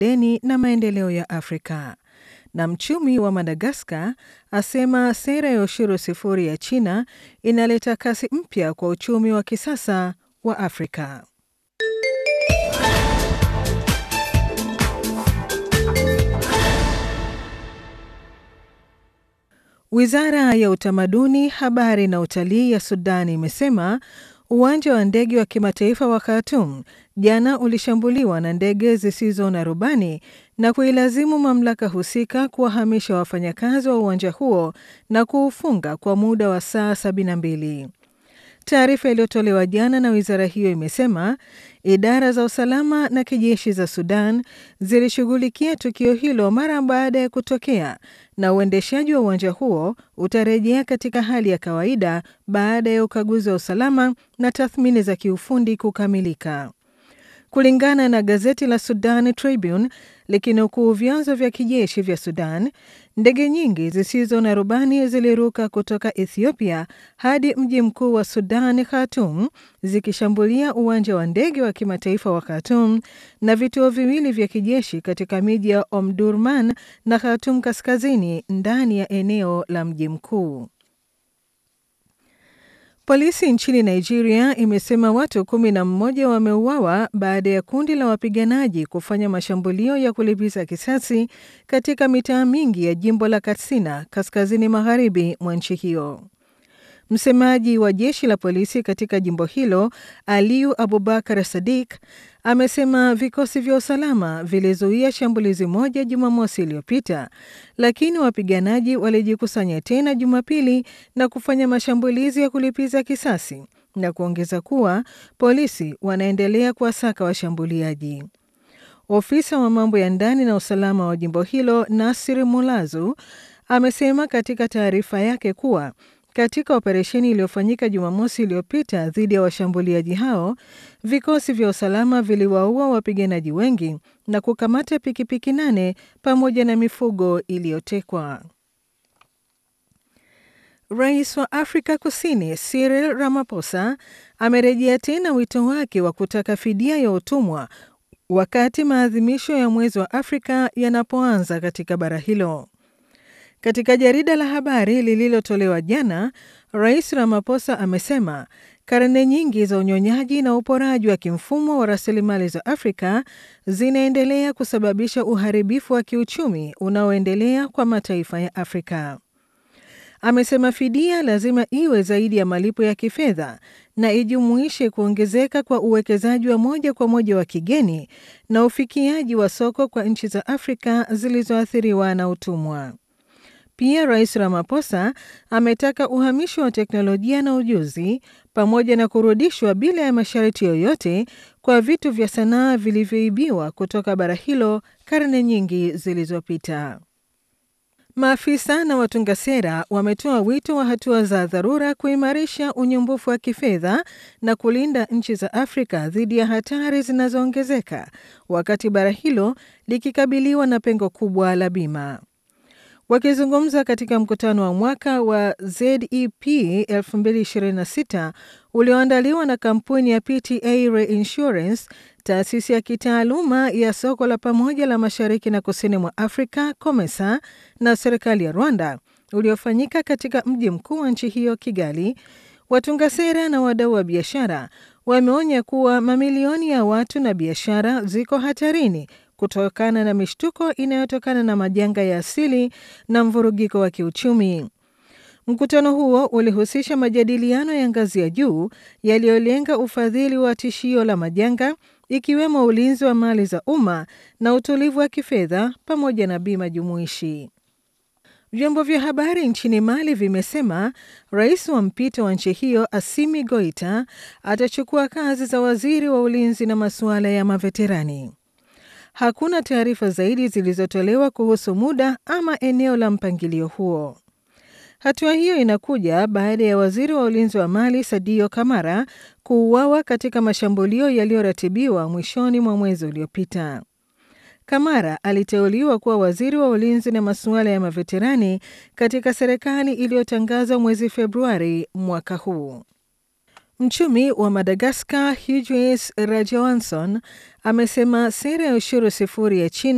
deni na maendeleo ya Afrika. Na mchumi wa Madagaskar asema sera ya ushuru sifuri ya China inaleta kasi mpya kwa uchumi wa kisasa wa Afrika. Wizara ya Utamaduni, Habari na Utalii ya Sudan imesema uwanja wa ndege wa kimataifa wa Khartoum jana ulishambuliwa na ndege zisizo na rubani na kuilazimu mamlaka husika kuwahamisha wafanyakazi wa uwanja huo na kuufunga kwa muda wa saa 72. Taarifa iliyotolewa jana na wizara hiyo imesema idara za usalama na kijeshi za Sudan zilishughulikia tukio hilo mara baada ya kutokea na uendeshaji wa uwanja huo utarejea katika hali ya kawaida baada ya ukaguzi wa usalama na tathmini za kiufundi kukamilika. Kulingana na gazeti la Sudan Tribune likinukuu vyanzo vya kijeshi vya Sudan, ndege nyingi zisizo na rubani ziliruka kutoka Ethiopia hadi mji mkuu wa Sudan, Khartoum, zikishambulia uwanja wa ndege wa kimataifa wa Khartoum na vituo viwili vya kijeshi katika miji ya Omdurman na Khartoum kaskazini ndani ya eneo la mji mkuu. Polisi nchini Nigeria imesema watu kumi na mmoja wameuawa baada ya kundi la wapiganaji kufanya mashambulio ya kulipiza kisasi katika mitaa mingi ya jimbo la Katsina kaskazini magharibi mwa nchi hiyo. Msemaji wa jeshi la polisi katika jimbo hilo Aliyu Abubakar Sadik amesema vikosi vya usalama vilizuia shambulizi moja Jumamosi iliyopita, lakini wapiganaji walijikusanya tena Jumapili na kufanya mashambulizi ya kulipiza kisasi na kuongeza kuwa polisi wanaendelea kuwasaka washambuliaji. Ofisa wa mambo ya ndani na usalama wa jimbo hilo Nasir Mulazu amesema katika taarifa yake kuwa katika operesheni iliyofanyika Jumamosi iliyopita dhidi ya washambuliaji hao, vikosi vya usalama viliwaua wapiganaji wengi na kukamata pikipiki nane pamoja na mifugo iliyotekwa. Rais wa Afrika Kusini Cyril Ramaphosa amerejea tena wito wake wa kutaka fidia ya utumwa wakati maadhimisho ya mwezi wa Afrika yanapoanza katika bara hilo. Katika jarida la habari lililotolewa jana, Rais Ramaphosa amesema karne nyingi za unyonyaji na uporaji wa kimfumo wa rasilimali za Afrika zinaendelea kusababisha uharibifu wa kiuchumi unaoendelea kwa mataifa ya Afrika. Amesema fidia lazima iwe zaidi ya malipo ya kifedha na ijumuishe kuongezeka kwa uwekezaji wa moja kwa moja wa kigeni na ufikiaji wa soko kwa nchi za Afrika zilizoathiriwa na utumwa. Pia Rais Ramaphosa ametaka uhamisho wa teknolojia na ujuzi pamoja na kurudishwa bila ya masharti yoyote kwa vitu vya sanaa vilivyoibiwa kutoka bara hilo karne nyingi zilizopita. Maafisa na watunga sera wametoa wito wa hatua za dharura kuimarisha unyumbufu wa kifedha na kulinda nchi za Afrika dhidi ya hatari zinazoongezeka wakati bara hilo likikabiliwa na pengo kubwa la bima. Wakizungumza katika mkutano wa mwaka wa ZEP 2026 ulioandaliwa na kampuni ya PTA Reinsurance, taasisi ya kitaaluma ya soko la pamoja la mashariki na kusini mwa Afrika COMESA na serikali ya Rwanda, uliofanyika katika mji mkuu wa nchi hiyo Kigali, watunga sera na wadau wa biashara wameonya kuwa mamilioni ya watu na biashara ziko hatarini kutokana na mishtuko inayotokana na majanga ya asili na mvurugiko wa kiuchumi. Mkutano huo ulihusisha majadiliano ya ngazi ya juu yaliyolenga ufadhili wa tishio la majanga, ikiwemo ulinzi wa mali za umma na utulivu wa kifedha pamoja na bima jumuishi. Vyombo vya habari nchini Mali vimesema rais wa mpito wa nchi hiyo Assimi Goita atachukua kazi za waziri wa ulinzi na masuala ya maveterani. Hakuna taarifa zaidi zilizotolewa kuhusu muda ama eneo la mpangilio huo. Hatua hiyo inakuja baada ya waziri wa ulinzi wa Mali Sadio Kamara kuuawa katika mashambulio yaliyoratibiwa mwishoni mwa mwezi uliopita. Kamara aliteuliwa kuwa waziri wa ulinzi na masuala ya maveterani katika serikali iliyotangazwa mwezi Februari mwaka huu. Mchumi wa Madagaskar Hughes Rajawanson amesema sera ya ushuru sifuri ya China